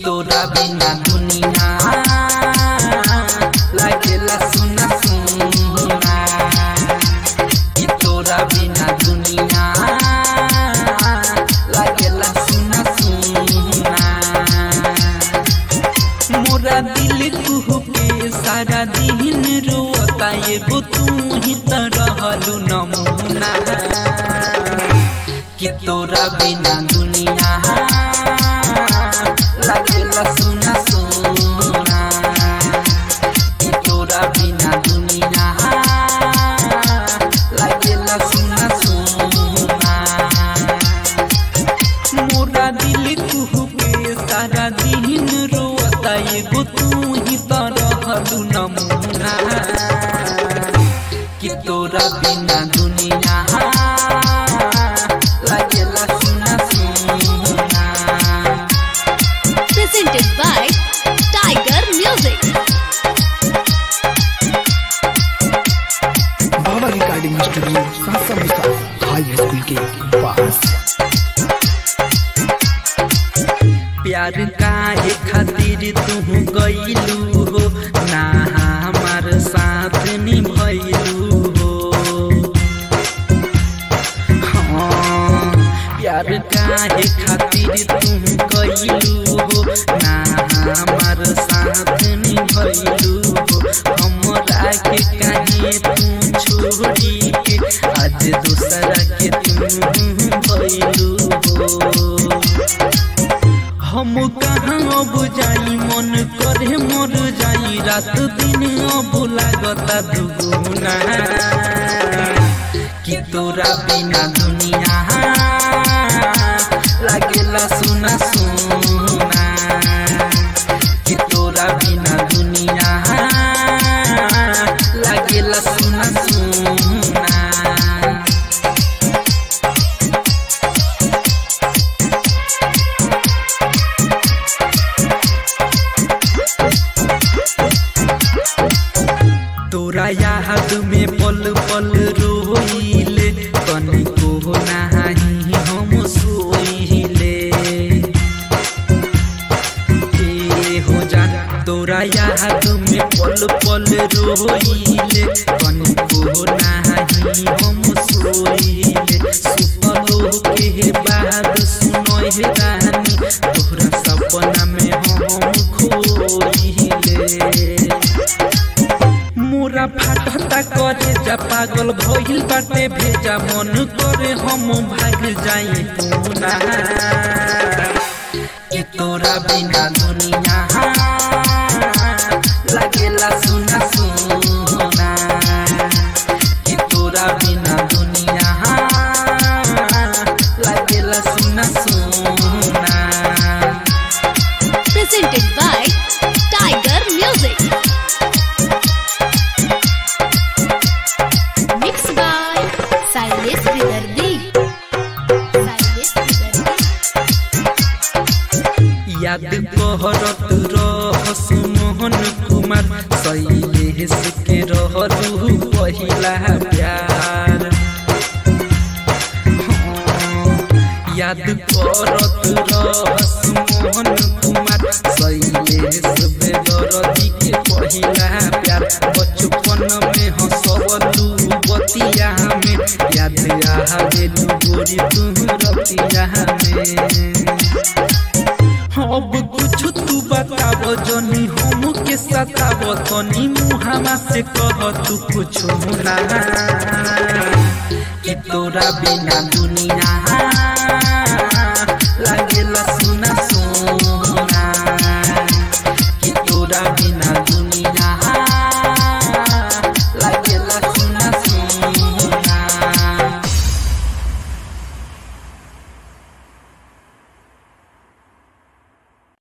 तोरा बिना दुनिया लागेला सुना सुना कि तोरा बिना दुनिया लागेला सुना सुना मोरा दिल कुहू के सारा दिन रोता एगो तू ही त रहलू नमूना कि तोरा बिना दुनिया लागेला सुना सुना कि तोरा बिना दुनिया लागेला सुना सुना मोरा दिल कुहू के सारा दिन रोता एगो तू ही त रहलू नमूना कि तोरा बिना दुनिया लागेला सुना सुना presented by Tiger Music. बाबा रिकॉर्डिंग स्टूडियो सासा मुसा हाई स्कूल के पास प्यार काहे खातिर तू गईलू हो ना हमार साथ निभैलू हो हाँ, प्यार काहे खातिर तू गईलू हो ना हमार साथ निभैलू हो हमरा के काहे तू छोड़ी के आज दूसरा के तू भैलू हो हम कहाँ अब जाई मन करे मर जाई रात दिन अब लागता दुगुना कि तोरा बिना दुनिया लागेला सुना सुना कि तोरा बिना दुनिया लागेला सुना सुना तोरा याद में पल पल रोइले तनिको नाही हम सोइले ए हो जा तोरा याद में पल पल रोइले तनिको नाही हम सोइले सुपलो के बाद सुनोइ रानी तोरा सपना में हम खोइले मोरा फाटता करे जा पागल भइल बाटे भेजा मन करे हम भाग जाए पूना कि तोरा बिना दुनिया लागेला सुना सुना कि तोरा बिना दुनिया लागेला सुना सुना Presented by Tiger Music. Mixed by Silas Vidardi. Silas Vidardi. याद कहरत रहस मोहन कुमार शैलेश के रहलू पहिला प्यार हाँ, याद करत रहस मोहन कुमार शैलेश बेदरदी के पहिला प्यार बचपन में हंसवलू बतिया में याद आवेलू गोरी तू रतिया में अब कुछ तू बताब जनी हम के सताब तनी मुहामा से कह तू कुछ ना कि तोरा बिना दुनिया लागेला